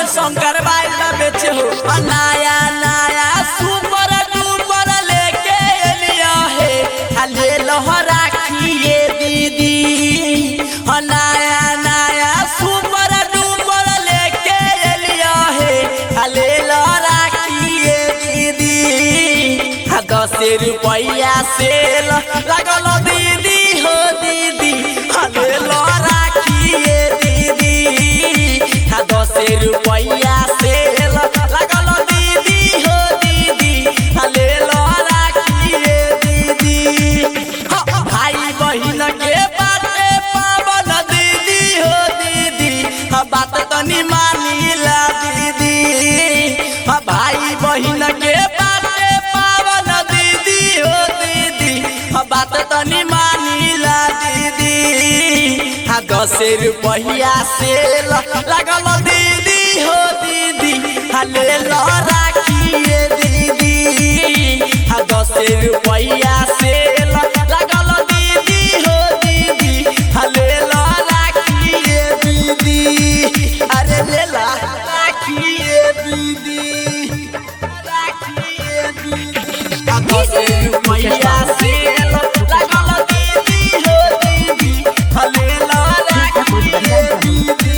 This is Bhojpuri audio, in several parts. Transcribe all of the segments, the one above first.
शंकर बाइल बेचे हो आ नया नया सुपर डुपर लेके एलिया हे आ ले लहरा खिए दीदी आ नया नया सुपर डुपर लेके एलिया हे आ ले लहरा खिए दीदी आ दस रुपया सेल लगल दीदी हो दीदी आ ले लहरा खिए दीदी आ दस रुपया सेल लगल दीदी हो दीदी आ ले लहरा खिए दीदी हाँ, भाई बहिन के बाटे पावन दीदी हो दीदी हाँ, बात तनी मानिला दीदी हाँ, भाई बहिन के बाटे पावन दीदी हो दीदी हाँ, बात तनी मानिला दीदी हाँ दस रुपया सेल लगल दीदी हो दीदी हाँ ले लो राखिए दीदी हाँ दस रुपया सेल लगल दीदी हो दीदी हाँ ले लो राखिए दीदी अरे ले ला राखिए दीदी राखिए दीदी हाँ दस रुपया सेल लगल दीदी हो दीदी हाँ ले लो राखिए दीदी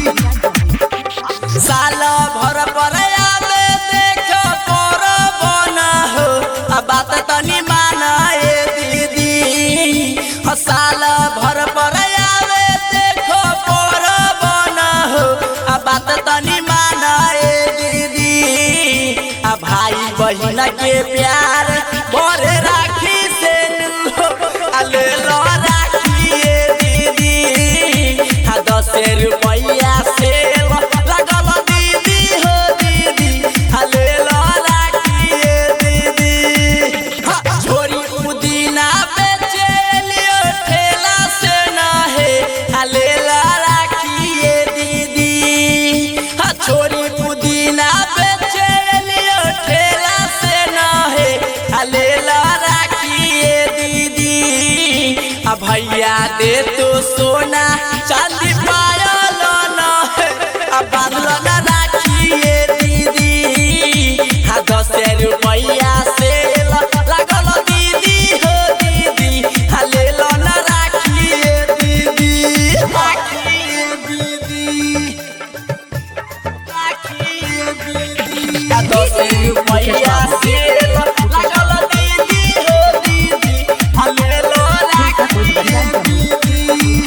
साल भर पर आवे देख पर बना हो आ बात तनी मानाए दीदी ह साल भर पर आवे देख पर बना हो आ बात तनी मानाए दीदी आ भाई बहिन के प्यार भरे राखी से नु आ ले लो राखिए दीदी आ दस रुपया से लगल दीदी हो दीदी आ ले लो राखिए दीदी हाँ, छोरी पुदीना बेचे लियो ठेला से न है आ ले लो राखिए दीदी हाँ, छोरी पुदीना बेचे लियो ठेला से न है आ ले लो राखिए दीदी आ भैया दे तो सोना चांदी पायल न है आ बांधल न राखिए दीदी हाँ दस रुपया से लगल दीदी हो दीदी हाँ ले लो न राखिए दीदी राखिए दीदी राखिए दीदी आ दस रुपया से लगल दीदी हो दीदी हाँ ले लो राखिए दीदी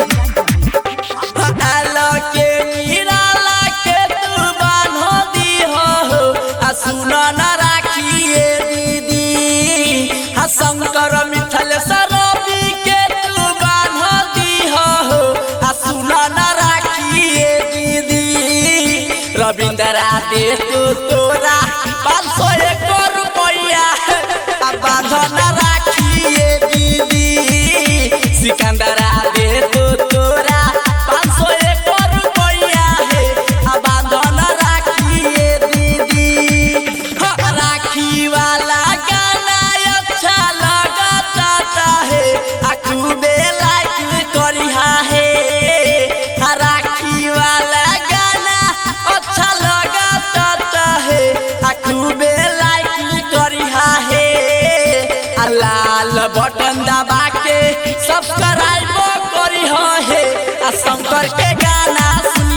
आलो के गिराला के तू बान्हो दीहो हो आ सुन न राखिए दीदी आ शंकर मिथल सरबी के तू बान्हो दीहो हो आ सुन न राखिए दीदी रविंद्रा दे तू तोरा पाँच सौ एक रुपया आ बान्हो न राखिए दीदी सिकंदरा दे तू तोरा पाँच सौ एक रुपया है आ बांधन राखिए दीदी हाँ, राखी वाला गाना अच्छा लगता है आ खूबे लाइक करिहा है आ राखी वाला गाना अच्छा लगता है आ खूबे लाइक करिहा है आ लाल बटन दबा के सब्सक्राइब करी है आ शंकर के गाना सुन